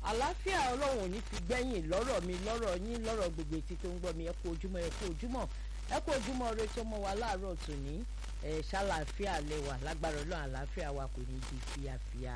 àlàáfíà ọlọ́run ò ní fi gbẹ́yìn lọ́rọ̀ mi lọ́rọ̀ yín lọ́rọ̀ gbogbo etí tó ń gbọ́ mi ẹ kú ojúmọ́ ẹ kú ojúmọ́ ẹ kú ojúmọ́ ire tó mọ́ wa láàárọ̀ tòní ẹ ṣàlàáfíà lẹ́wà lágbára ọlọ́run àlàáfíà wa kò ní di fíafíà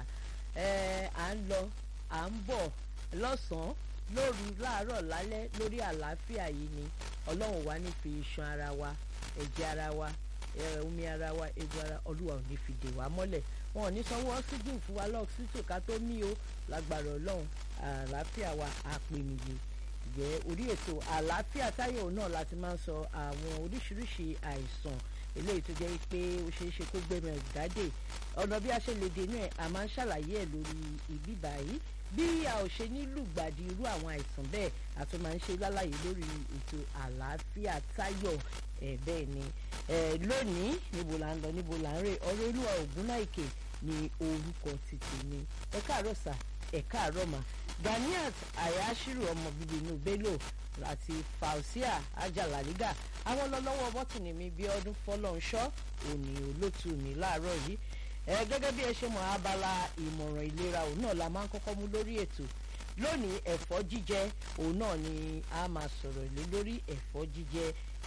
ẹ à ń lọ à ń bọ̀ lọ́sàn-án lóru láàárọ̀ lálẹ́ lórí àlàáfíà yìí ni ọlọ́run wa ní fi iṣan ara wa ẹ̀jẹ̀ ara wa omi ara wa egbò ara olúwa ò ní fi dè wá mọ́lẹ̀ wọn ò ní sanwó ọ́sígìn fún wa lọ́ọ̀sítò ká tó mí o lágbára ọlọ́run àlàáfíà wa àpènìyè jẹ́ orí ètò àlàáfíà táyọ̀ náà láti máa ń sọ àwọn oríṣiríṣi àìsàn eléyìí tó jẹ́ pé ó ṣeé ṣe kó gbẹ̀mẹ̀ jáde ọ̀nà bí a ṣe lè dènà ẹ̀ a máa ń ṣàlàyé ẹ̀ lórí ìbí báyìí bí a ò ṣe ní lùgbàdì irú àwọn àìsàn bẹ́ẹ̀ a tún máa ń ṣe lálàyé lórí ètò àlàáfíà táyọ̀ ẹ̀ bẹ́ẹ̀ ni lónìí níbo là ń lọ níbo là ń rè ọ̀rọ̀ olúwa ògúnnáìkè ni orúkọ títì mi ẹ káàárọ̀ sà ẹ káàárọ̀ mà ganiat ayashiru ọmọ bíbí inú bello àti fausia ajalaliga àwọn lọ́lọ́wọ́ bọ́tìnì mi bí ọdún fọlọ́nṣọ́ òní olótù mi láàárọ̀ yìí ẹ gẹ́gẹ́ bí ẹ ṣe mọ̀ abala ìmọ̀ràn ìlera òun náà la máa ń kọ́kọ́ mú lórí ètò lónìí ẹ̀fọ́ jíjẹ òun náà ni a máa sọ̀rọ̀ lé lórí ẹ̀fọ́ jíjẹ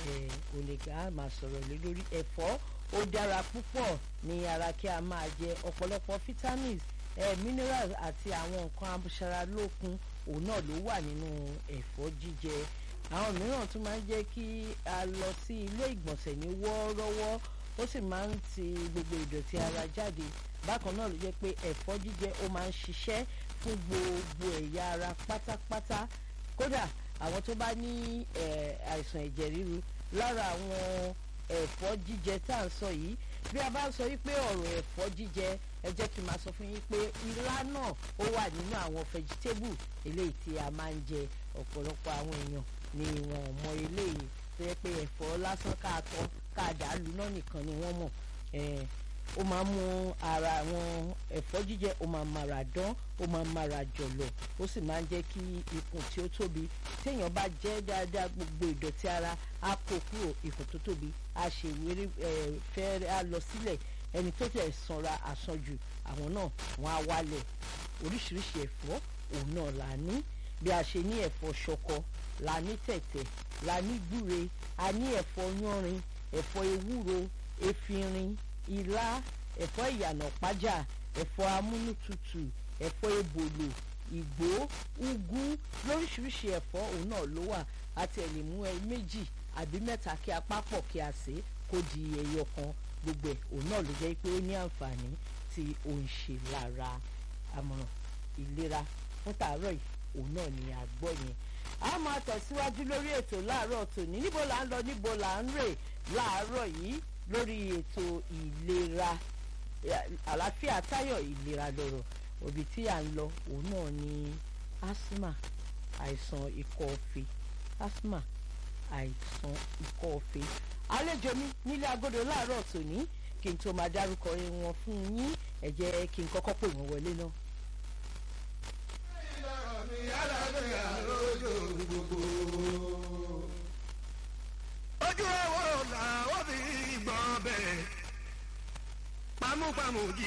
òlèkà a máa sọ̀rọ̀ lé lórí ẹ̀fọ́ ó dára púpọ̀ ní ara kí a máa jẹ ọ̀pọ̀lọpọ̀ vitamins eh, minerals àti àwọn nǹkan aṣaralókun òun náà ló wà nínú ẹ̀fọ́ jíjẹ àwọn mìíràn tún máa ń jẹ́ kí a lọ sí ilé ìgbọ̀nsẹ̀ ní wọ́ọ́rọ́wọ́ ó sì máa ń ti gbogbo ìdọ̀tí ara jáde bákan náà ló jẹ́ pé ẹ̀fọ́ jíjẹ ó máa ń ṣiṣẹ́ fún gbogbo ẹ̀yà ara pátápátá kódà àwọn tó bá ní àìsàn ẹ̀jẹ̀ ríru lára àwọn ẹ̀fọ́ jíjẹ tá à ń sọ yìí bí a bá ń sọ wípé ọ̀rọ̀ ẹ̀fọ́ jíjẹ ẹ jẹ́ kí n máa sọ fún yín pé ilá náà ó wà nínú àwọn vegetable eléyìí tí a máa ń jẹ ọ̀pọ̀lọpọ̀ àwọn èèyàn ni wọn ò mọ eléyìí tó yẹ pé ẹ̀fọ́ lásán ká tọ́ ká dàálù náà nìkan ni wọ́n mọ̀ ó máa ń mú ara àwọn ẹ̀fọ́ jíjẹ ó máa mara dán ó máa mara jọ̀lọ̀ ó sì máa ń jẹ́ kí ikùn tí ó tóbi téèyàn bá jẹ́ dáadáa gbogbo ìdọ̀tí ara á kó kúrò ikùn tó tóbi á ṣe wéré fẹ́ẹ́rẹ́ á lọ sílẹ̀ ẹni tó tẹ̀ sanra àsanjù àwọn náà wọ́n á wálẹ̀ oríṣiríṣi ẹ̀fọ́ òun náà là ní bí a ṣe ní ẹ̀fọ́ ṣọkọ la ní tẹ̀tẹ̀ la ní gbúre a ní ẹ̀fọ́ yánrin ẹ̀fọ́ ewúro efinrin ilá ẹ̀fọ́ ìyànà pájà ẹ̀fọ́ amúnútutù ẹ̀fọ́ ebòlò ìgbó úgú lóríṣiríṣi ẹ̀fọ́ òun náà ló wà àti ẹ̀ lè mú ẹ méjì àbí mẹ́ta kí a pápọ̀ kí a sè é kó di ẹyọ kan gbogbo ẹ̀ òun náà ló jẹ́ pé ó ní àǹfààní tí ó ń ṣe lára àmọ̀ràn ìlera fún tàárọ̀ yìí òun náà ni a gbọ́ yẹn a máa tẹ̀síwájú lórí ètò láàárọ̀ tòní níbo là ń lọ níbo là ń rè láàárọ̀ yìí lórí ètò ìlera àlàáfíà táyọ̀ ìlera lọ́rọ̀ òbí tí à ń lọ òun náà ni asthma àìsàn ikọ́ ọ̀fẹ́ asthma àìsàn ikọ́ ọ̀fẹ́ àlejò mi nílé agodo láàárọ̀ tòní kí n tó máa dárúkọ wọn fún yín ẹ jẹ́ kí n kọ́kọ́ pè wọ́n wọlé náà. ojú ọwọ́ làwọn fi gbọ́ bẹ́ẹ̀ pamúpamù jí.